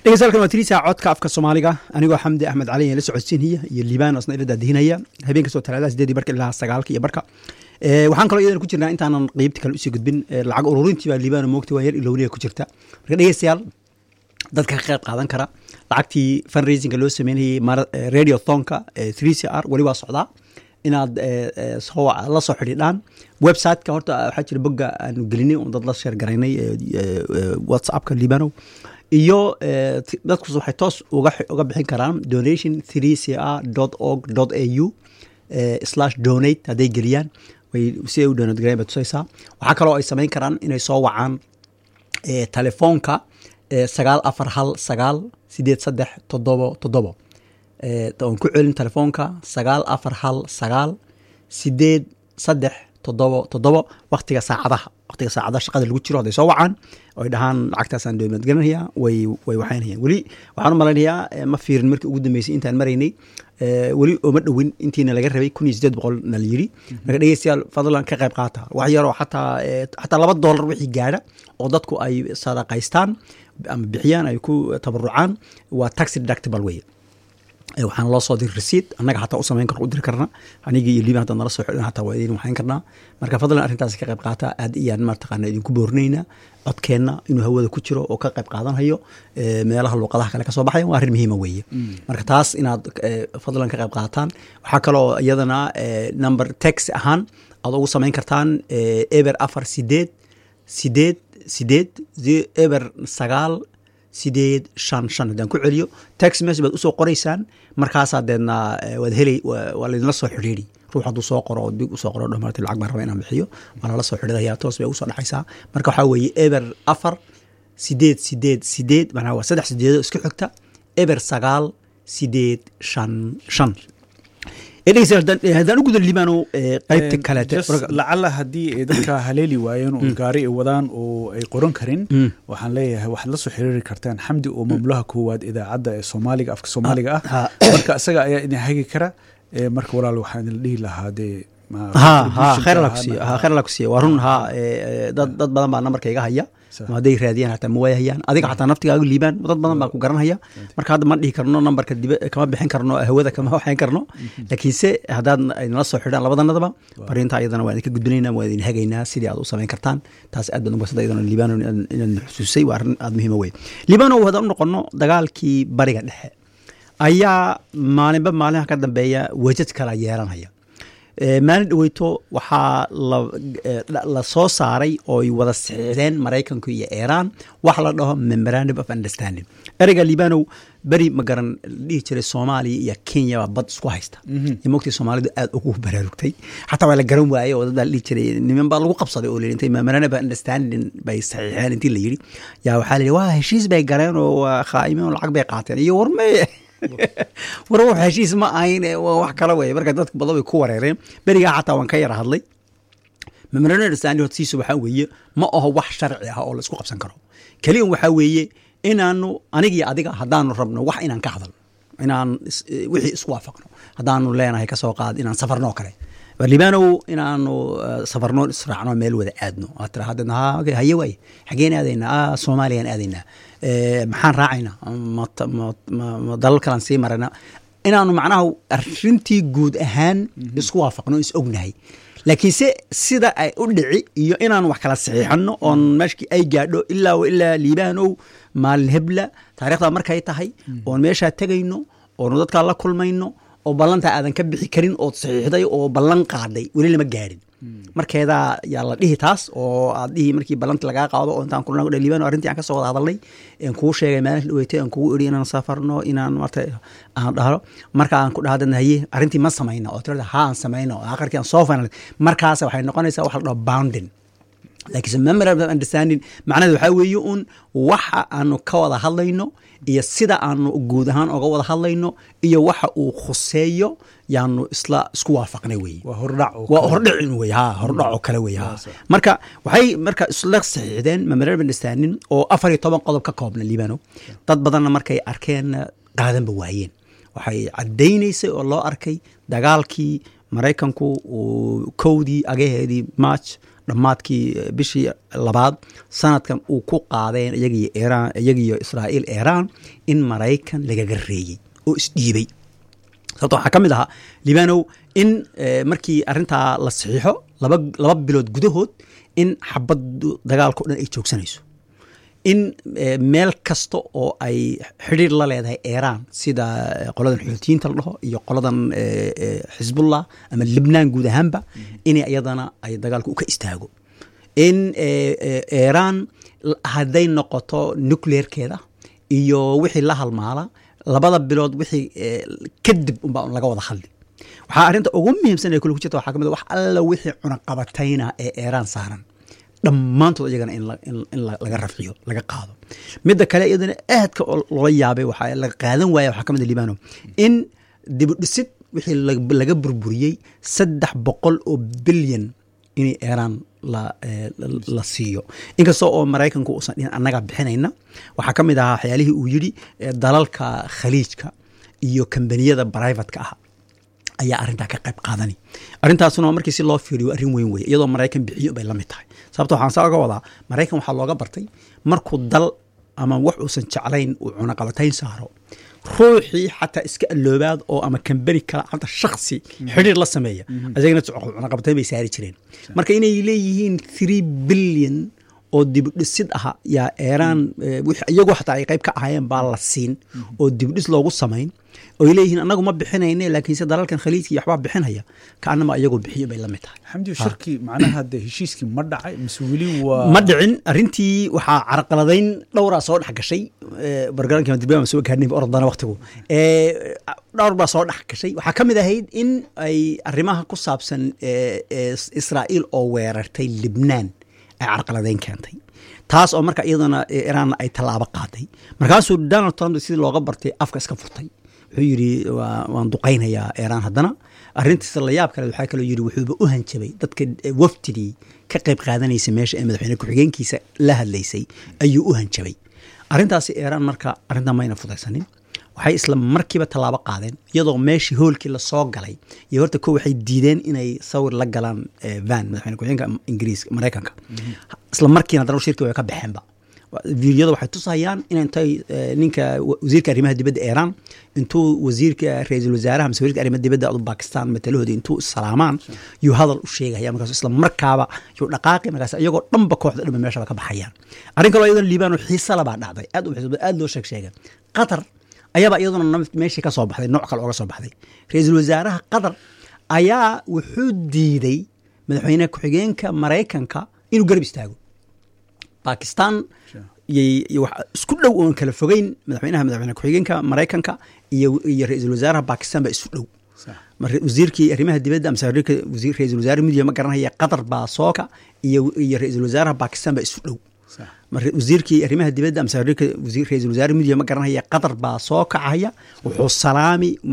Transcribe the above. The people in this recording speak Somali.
dhegeystayaal waa tiriisa codka afka soomaaliga anigoo xamdi axmed cali la socodsiinaya iyo liibaan asna ila daadihinaya habeen kastoo talaadada sideedii barka ilaa sagaalka iyo barka waxaan kaloo iyadana ku jirnaa intaanan qeybta kale usii gudbin lacag ururintii baa liibaan moogta waa yar ilowniya ku jirta marka dhegeystayaal dadka ka qayb qaadan kara lacagtii fundraisinga loo sameynayay radio thonka three c r weli waa socdaa inaad la soo xidhiidhaan websiteka horta waxaa jira bogga aanu gelinay oo dad la sheer garaynay whatsappka liibanow iyo dadkus waxay toos uga bixin karaan donation three c r dot org dot a u slash donate hadday geliyaan way si ay u donate garayn bay tusaysaa waxaa kaloo ay samayn karaan inay soo wacaan telefoonka sagaal afar hal sagaal sideed saddex toddobo toddobo oon ku celin telefoonka sagaal afar hal sagaal sideed saddex toddobo toddobo waktiga saacadaha waktiga saacadaha shaqada lagu jiro hadday soo wacaan oy dhahaan lacagtaasaan dowlad gelinaya way way waxaynayaan weli waxaan u malaynayaa ma fiirin markii ugu dambeysay intaan maraynay weli ooma dhowin intiina laga rabay kun iyo sideed boqol na la yiri marka dhegeystayaal fadlan ka qayb qaata wax yaroo xataa xataa laba doolar wixii gaadha oo dadku ay sadaqaystaan ama bixiyaan ay ku tabarucaan waa taxi deductible weye waxaana loo soo diri rasiid annaga xataa u samayn karno u diri karna anigii iyo liiban haddaad nala soo xidhan xataa waa idin waxayn karnaa marka fadlan arrintaas ka qayb qaata aad iyaan mataqaana idinku boorinaynaa codkeenna inuu hawada ku jiro oo ka qayb qaadanhayo meelaha luuqadaha kale kasoo baxaya waa arrin muhiima weeye marka taas inaad fadlan ka qayb qaataan waxaa kaloo iyadana number tex ahaan aad ugu samayn kartaan eber afar sideed sideed sideed eber sagaal sideed shan shan haddaan ku celiyo tax message baad usoo qoraysaan markaasaa deedna waad helay waa laydinla soo xidhiiri ruux hadduu soo qoro oo big usoo qoro dhamaarti lacag baan raba inaan bixiyo waa lala soo xidhiidaya toos bay usoo dhexaysaa marka waxaa weeye eber afar sideed sideed sideed macnaha waa saddex sideedo isku xigta eber sagaal sideed shan shan haddaan u guda liibano qaybta kaleete lacala haddii ay dadka haleeli waayeen oo gaari ay wadaan oo ay qoran karin waxaan leeyahay waxaad la soo xiriiri kartaan xamdi oo maamulaha koowaad idaacadda ee soomaaliga afka soomaaliga ah marka isaga ayaa idin hagi kara marka walaal waxaan idin dhihi lahaa dee khayr alla kusiiya waa run ha dad dad badan baa nambarka iga haya hadday raadiyaan hataa ma waayahayaan adiga xataa naftigaaga liibaan dad badan baa ku garanhaya marka hadda ma dhihi karno nambarka dibe kama bixin karno hawada kama waxayn karno laakiinse haddaad nala soo xidhaan labadanadaba fariinta iyadana waan idinka gudbinaynaa waan idin hagaynaa sidii aad u samayn kartaan taas aad baan ugasada iyadana liibano inaad xusuusay waa arrin aad muhiima wey liibano haddaan u noqono dagaalkii bariga dhexe ayaa maalinba maalinha ka dambeeya wejad kala yeelanaya maalin dhaweyto waxaa la soo saaray ooy wada saxiixdeen maraykanku iyo iiraan wax la dhaho memorandum of understanding ereyga liibanow beri magaran dhihi jiray soomaaliya iyo kenya baa bad isku haysta iyo mogtii soomaalidu aad ugu baraarugtay xataa waa la garan waayey oo dad baa dhihi jiray niman baa lagu qabsaday oo layidhi intay memorandum of understanding bay saxiixeen intii la yidhi yaa waxaa la yidhi waa heshiis bay galeen oo waa khaa'imeen oo lacag bay qaateen iyo warmee war wax heshiis ma ahayn wax kale wey marka dadka badan bay ku wareereen berigaa xataa waan ka yara hadlay memorandum hortiisa waxaa weeye ma aho wax sharci ah oo la isku qabsan karo keliyan waxaa weeye inaanu aniga iyo adiga haddaanu rabno wax inaan ka hadalno inaan wixii isku waafaqno haddaanu leenahay kasoo qaad inaan safarno kale liibanow inaanu safarno israacno meel wada aadno aad tira haddeedna ha haye waaye xageen aadaynaa soomaaliyaan aadaynaa maxaan raacaynaa ma dalal kalaan sii marana inaanu macnaha arrintii guud ahaan isku waafaqno is ognahay laakiinse sida ay u dhici iyo inaanu wax kala saxiixano oon meeshkii ay gaadho ilaa ilaa liibaanow maalin hebla taarikhdaa markay tahay oon meeshaa tegayno oonu dadkaa la kulmayno oo ballantaa aadan ka bixi karin ood saxiixday oo ballan qaadhay weli lama gaadhin markeedaa yaa la dhihi taas oo aad dhihi markii ballanti lagaa qaado oo intaan kulna liibano arrintii aan ka soo wada hadalnay aan kuu sheegay maalin dhaweytay aan kugu iri inaan safarno inaan marta aan dhahlo marka aan ku dhahadana haye arrintii ma samayna oo tirada ha aan samayno aakhirkii aan soo final markaas waxay noqonaysaa waxa la dhaho bounding laakiinse memorandum of understanding macnaheed waxaa weeye un waxa aanu ka wada hadlayno iyo sida aanu guud ahaan oga wada hadlayno iyo waxa uu khuseeyo yaanu isla isku waafaqnay weye waa hordhac waa hordhicin wey ha hordhac oo kale wey ha marka waxay marka isla saxiixdeen memorandum of understanding oo afar iyo toban qodob ka koobna liibano dad badanna markay arkeen qaadanba waayeen waxay caddaynaysay oo loo arkay dagaalkii maraykanku uu kowdii agaheedii march dhammaadkii bishii labaad sanadkan uu ku qaadeen iyagiyo iiraan iyagiyo israa'iil iiraan in maraykan lagaga reeyey oo isdhiibay sababto waxaa ka mid ahaa libanow in markii arrintaa la saxiixo laba laba bilood gudahood in xabaddu dagaalka o dhan ay joogsanayso in meel kasta oo ay xidhiir la leedahay iiraan sida qoladan xuutiyiinta la dhaho iyo qoladan xisbullah ama libnaan guud ahaanba in iyadana ay dagaalka u ka istaago in iiraan hadday noqoto nucleerkeeda iyo wixii la halmaala labada bilood wixii kadib unbaa laga wada hadli waxaa arrinta ugu muhiimsan ee kule ku jirta waxaa ka mid wax alla wixii cunaqabatayna ee iiraan saaran dhammaantood iyagana in laga rafciyo laga qaado midda kale iyadana aadka loola yaabay waxaa laga qaadan waaya waxaa ka mid libano in dibudhisid wixii laga burburiyey saddex boqol oo bilyan in iiraan la siiyo inkasta oo maraykanku uusan dhihin annaga bixinayna waxaa ka mid ahaa waxyaalihii uu yidhi dalalka khaliijka iyo kambaniyada brivatka ah ayaa arrintaa ka qayb qaadani arrintaasuna markii si loo fiiriyo arrin weyn weye iyadoo maraykan bixiyo bay la mid tahay sababto waxaan saa oga wadaa maraykan waxaa looga bartay markuu dal ama wax uusan jeclayn uu cunaqabatayn saaro ruuxii xataa iska alloobaad oo ama kambani kale xata shaksi xidhiir la sameeya isagana cunaqabatayn bay saari jireen marka inay leeyihiin three billion oo dibudhisid aha yaa eeraan iyagoo xataa ay qayb ka ahaayeen baa la siin oo dibudhis loogu samayn oy leeyihiin anagu ma bixinayne laakiinse dalalkan khaliijka iyo waxbaa bixinaya kaanama iyagoo bixiyo bay la mid tahay xamdi shirki macnaha de heshiiskii ma dhacay mise weli waa ma dhicin arrintii waxaa carqaladayn dhowraa soo dhex gashay bargarankii dirbiya soo gaarnay orodana waqtigu dhowr baa soo dhex gashay waxaa ka mid ahayd in ay arrimaha ku saabsan israa'iil oo weerartay libnaan ay carqaladayn keentay taas oo marka iyadana iraanna ay tallaabo qaaday markaasuu donald trump sidii looga bartay afka iska furtay wuxuu yidhi waan duqaynayaa iiraan haddana arrintiisa la yaab kale waxaa kaloo yidhi wuxuuba u hanjabay dadka wafdidii ka qayb qaadanaysa meesha ee madaxweyne ku-xigeenkiisa la hadlaysay ayuu u hanjabay arrintaasi iiraan marka arrintan mayna fudaysanin waxay isla markiiba tallaabo qaadeen iyadoo meeshii hoolkii lasoo galay iyo horta ko waxay diideen inay sawir la galaan van madaxweyne ku-xigeenka ingiriiska maraykanka isla markiina haddana shirkii way ka baxeenba fiidiyada waxay tusayaan in intay ninka wasiirka arrimaha dibadda iiraan intuu wasiirka ra-iisul wasaaraha mise wasiirka arrimaha dibadda adu bakistan matalahooda intuu salaamaan yuu hadal u sheegaya markaas isla markaaba yuu dhaqaaqi markaas iyagoo dhanba kooxda dhanba meeshaba ka baxayaan arrin kaloo iyadana liibano xiisa labaa dhacday aad u xiisa aad loo sheeg sheega qatar ayaaba iyaduna meeshii ka soo baxday nooc kale ooga soo baxday ra-iisul wasaaraha qatar ayaa wuxuu diiday madaxweyne ku-xigeenka maraykanka inuu garab istaago bakistan isku dhow oon kala fogeyn madaxweynaha madaxweyne ku-xigeenka maraykanka iyo iyo ra-iisul wasaaraha bakistan baa isu dhow wasiirkii arrimaha dibadda amse ra-isul wasaare midiya ma garanaya qatar baa sooka iyo iyo ra-isul wasaaraha bakistan baa isu dhow wasiirkii arrimaha dibadda amse ra-isul wasaare midiya ma garanaya qatar baa soo kacaya wuxuu salaami